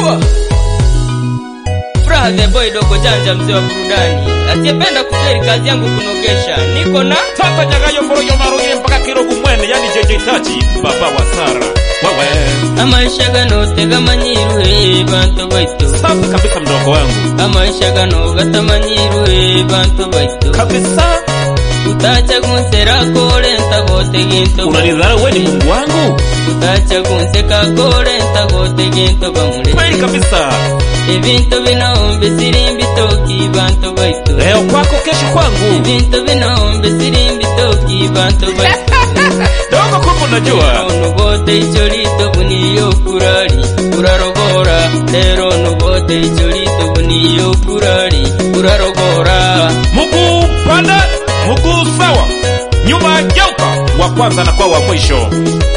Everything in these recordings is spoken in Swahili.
Chua. Furaha the boy dogo janja mzee wa burudani. Asiyependa kufeli kazi yangu kunogesha. Niko na Tata Nyagayo Foroyo Marugire mpaka Kirogu Mwene yani JJ Tachi baba wa Sara. Wewe amaisha gano tegamanyiruhe bantu baitu. safi kabisa mdogo wangu Amaisha gano gatamanyiruhe bantu baitu. kabisa. Utacha kunsera kole ntagote ginto. Unanidharau wewe ni Mungu wangu Utacha kunseka kole ntagote ginto bamule. kweli kabisa. Ebintu binombe sirimbi toki bantu baitu. Leo kwako, kesho kwangu. Ebintu binombe sirimbi toki bantu baitu. Dogo kumbe unajua Ono bote icho lito buniyo kurari urarogora lero no bote icho lito buniyo kurari urarogora mguu panda, mguu sawa, nyuma geuka, wa kwanza na kwa wa mwisho.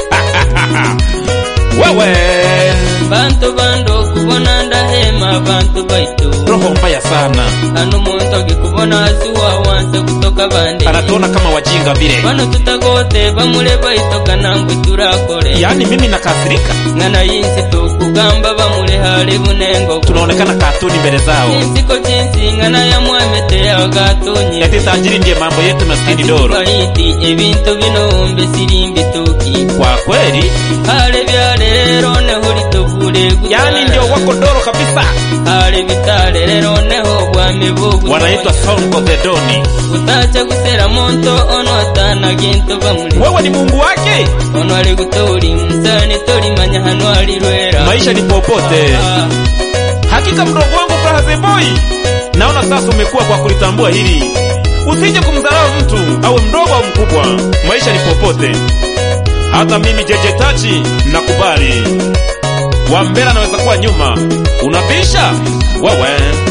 Wewe bantu bando kubona ndahema bantu baitu roho mbaya sana, hano muntu akikubona hasi wawanze kutoka bande anatuona kama wajinga vile. bano tutagote bamule baitoka nangwe turakore Yaani mimi nakasirika, ngana yinsi tukugamba bamule hali bunengo tunaonekana katuni mbele zao, insiko chinsi ngana yamwemete agatunyi eti tajiri ndiye mambo yetu, maskini doro. Baiti ebintu binombe sirimbi tuki Kwa kweli, hale byale rero neho litokule yaani ndio wako doro kabisa, hale bitale rero neho bwami bugu wanaitwa Song of the Doni. utacha gusera monto ono atana gintu bamuli Wewe ni Mungu wake, ono ali gutori musani tori manya hano ali rwera maisha ni popote. Ah, Hakika mdogo wangu Brahaze Boy, naona sasa umekuwa kwa kulitambua hili. Usije kumdharau mtu awe mdogo au mkubwa, maisha ni popote. Hata mimi Jeje Tachi nakubali, Wambera anaweza kuwa nyuma, unabisha wewe.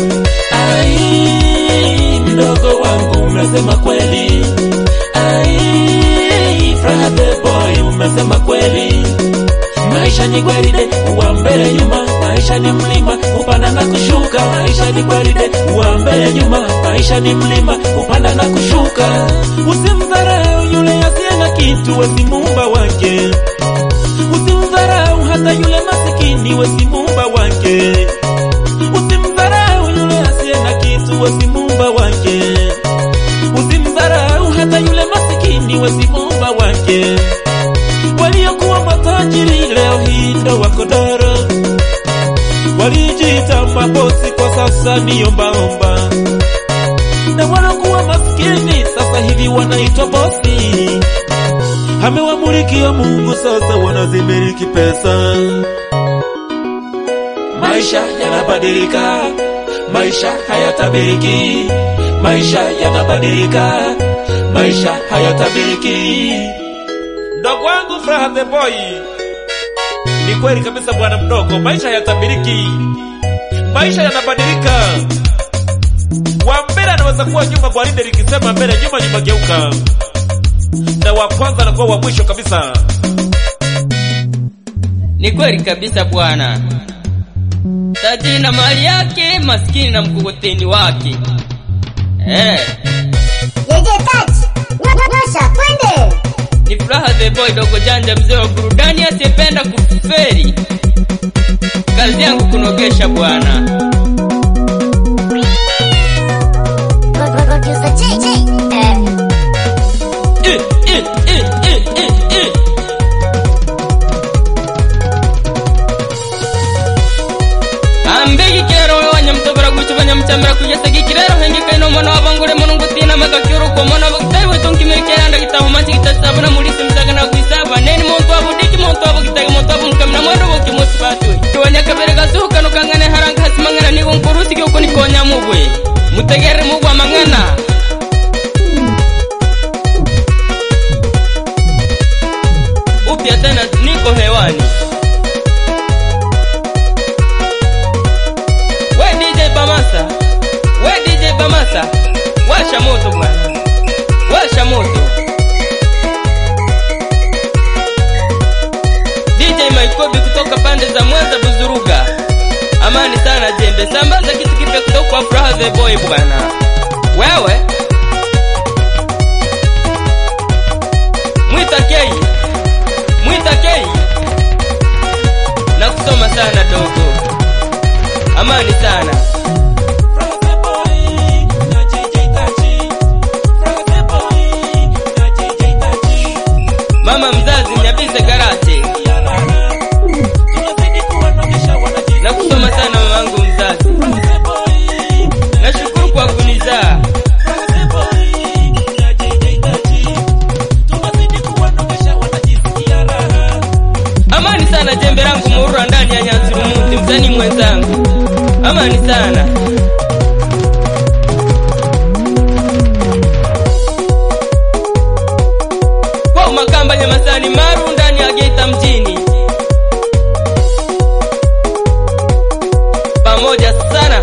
Ai, mdogo wangu umesema kweli. Ai, Furaha the boy umesema kweli. Maisha ni gwaride, uwa mbele nyuma. Maisha ni mlima, upanda na kushuka. Maisha ni gwaride, uwa mbele nyuma. Maisha ni mlima, upanda na kushuka. Usimdharau yule asiye na kitu, we si muumba wake. Usimdharau hata yule masikini, we si muumba wake. Usimdharau yule asiye na kitu, we si muumba wake. Usimdharau hata yule masikini, we si muumba wake. Waliokuwa matajiri leo hii ndo wako doro, walijiita mabosi, kwa sasa ni ombaomba, na walokuwa maskini sasa hivi wanaitwa bosi. Amewamulikia Mungu, sasa wanazimiliki pesa. Maisha yanabadilika, maisha hayatabiriki, maisha yanabadilika, maisha hayatabiriki. Mdogo wangu Furaha the Boy, ni kweli kabisa bwana mdogo, maisha hayatabiriki, maisha yanabadilika. Wa mbele anaweza kuwa nyuma, gwaride likisema mbele, nyuma nyuma geuka, na wa kwanza anakuwa wa mwisho kabisa. ni kweli kabisa bwana tajiri na mali yake maskini na mkokoteni wake eh Jeje touch. Nyosha twende. ni furaha the boy dogo janja mzee wa burudani asiyependa kuferi kazi yangu kunogesha bwana Producer JJ. Eh. Eh, eh, eh, eh, eh, eh. ambegi kero wanyamtobora gucu banyamcambira kugeza gikirero hengekaino mwana wabangure mono ngutina magakyuru ko mwana bagitari wetonkimirikiranda gitaho manci gitasabuna muri simzagana kwisaba neni muntu wabudiki muntu wabugitagi muntu wabunkamina mwendo boki musi batwe kiwanya kabere gasuhukano kangane haranga hasimangana nigo nkurusi gyuko nikonya mubwe mutegere mugwa mangana upya tena niko hewani we DJ Bamasa we DJ Bamasa washa moto bwana washa moto DJ Maikobi kutoka pande za Mwanza Buzuruga amani sana jembe sambaza kitu kipya kutoka kwa Furaha the Boy bwana wewe mwita Kei mwita Kei na kusoma sana dogo amani sana mama mzazi mnyabise karate na kusoma sana mamangu mzazi nashukuru kwa kunizaa amani sana jembe langu muurwa ndani ya nyanzurumuti msanii mwenzangu amani sana kwa makamba nyamasani maru ndani ya geita mjini pamoja sana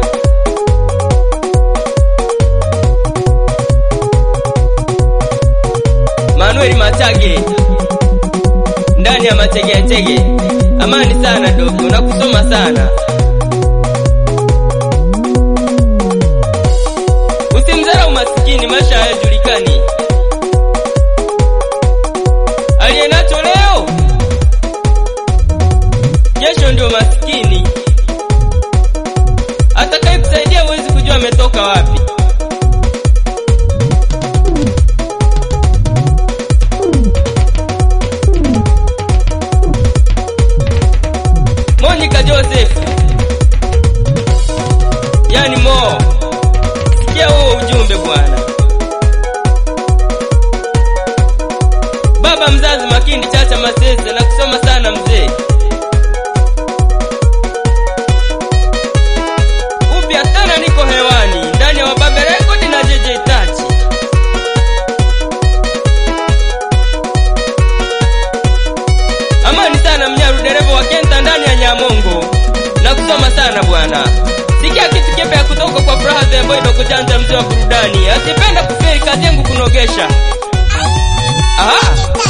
manueli machage ndani ya machegetege amani sana dogo na kusoma sana usimdharau masikini maisha hayajulikani aliye nacho leo kesho ndio masikini atakaye kusaidia huwezi kujua ametoka wapi Monica Joseph yani Mo, sikia huo ujumbe bwana. Baba mzazi Makindi Chacha Masese na kusoma sana mzee. Upya tena niko hewani ndani ya Wababe Record na JJ Touch. Amani sana mnyaru dereva wa Kenta ndani ya Nyamongo. Na kusoma sana bwana. Sikia kitu kipya ya kutoka kwa Furaha the Boy Dogo Janja mzee wa burudani. Asipenda kufeli kazi yangu kunogesha. Aha.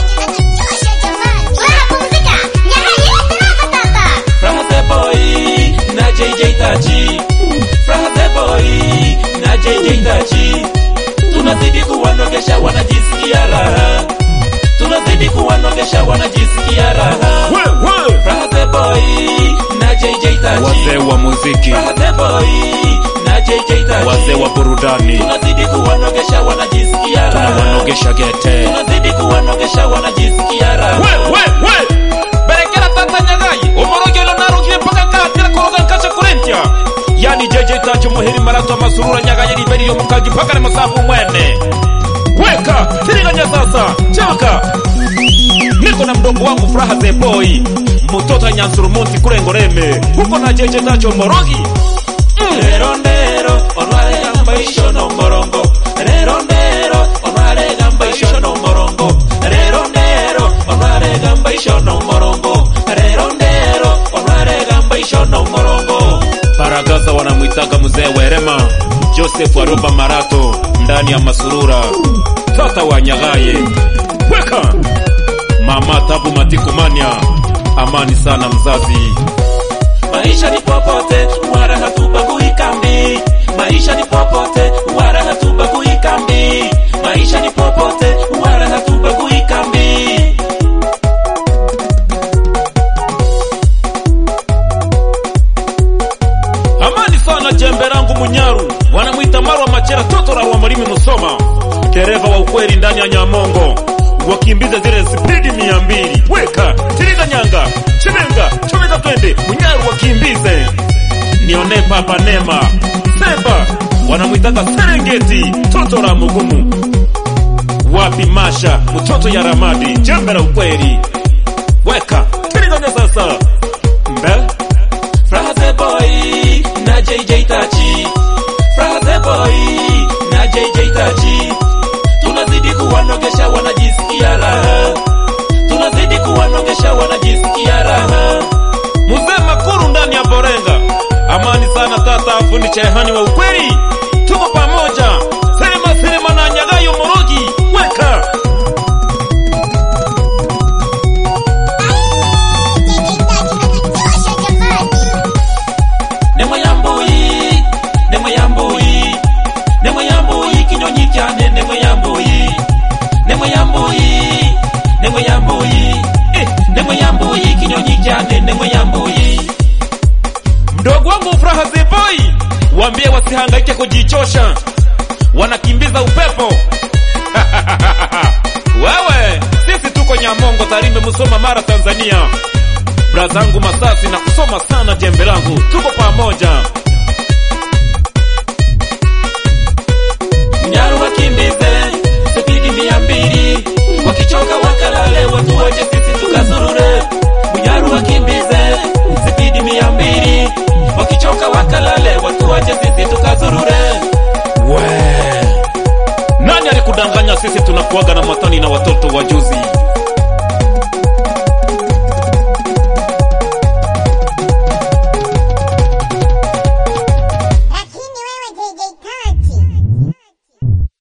tunazidi kuwanogesha wanajisikia raha tunazidi kuwanogesha wanajisikia raha We, we. Raha the boy na JJ Tachi wazee wa muziki Raha the boy na JJ Tachi wazee wa burudani tunazidi kuwanogesha wanajisikia raha tunawanogesha gete tunazidi kuwanogesha wanajisikia raha we we we berekera tata nyagayi umorogelo narugiye mpaka katira koroga nkashe kurentya yani jeje tacho muhiri marato amasurura nyagayi riberi yo mukagi mpaka ni musafu mwene weka tiriganya sasa chaka niko na mdogo wangu furaha the boy mtoto anyansurumunti kurengoreme huko na jeje tacho morogi rero ndero onware gamba ishono morongo rero ndero onware gamba ishono morongo rero ndero onware gamba ishono morongo rero ndero onware gamba ishono morongo Baragaza wanamwitaga mzee Werema, Joseph Aroba Marato ndani ya Masurura, tata wa Nyagaye, weka mama Tabu Matikumania, amani sana mzazi. maisha ni popote wala hatubagui kambi maisha ni popote wala hatubagui kambi maisha ni popote wala hatubagui kambi Amani sana jembe langu Munyaru, wanamwita Marwa Machera, toto la wa Mwalimu Musoma, dereva wa ukweli ndani ya Nyamongo, wakimbiza zile spidi mia mbili. Weka tiriga nyanga chimenga chomeka twende Munyaru wakimbize, nione papa Nema Seba, wanamwitaka Serengeti, toto la Mugumu, wapi Masha, mtoto ya Ramadi, jembe la ukweli. Weka tiriganya sasa mbele Fraha the boy na JJ Tachi Fraha the boy na JJ Tachi tunazidi kuwanogesha wanajisikia raha tunazidi kuwanogesha wanajisikia raha Mzee Makuru ndani ya Borenga. Amani sana tata afundi chehani wa ukweli. Tuko pamoja. Sema sema na Nyagayo Morogi. Weka. Nemo ya mbuyi Nemo ya mbuyi Nemo ya mbuyi kinyonyi cyane Nemo ya mbuyi Nemo ya mbuyi Nemo ya mbuyi Eh, Nemo ya mbuyi kinyonyi cyane Nemo ya mbuyi Mdogo wangu waambie wasihangaike kujichosha, wanakimbiza upepo. Wewe, sisi tuko Nyamongo, Tarime, Musoma, Mara, Tanzania. Brazangu Masasi na kusoma sana jembe langu, tuko pamoja. Nyaru wakimbize spidi mia mbili, wakichoka wakalale, watu waje sisi tukazurure. Munyaru wakimbize spidi mia mbili, wakichoka wakalale, watu waje sisi tukazurure. We, nani alikudanganya sisi tunakuaga na matani na watoto wajuzi?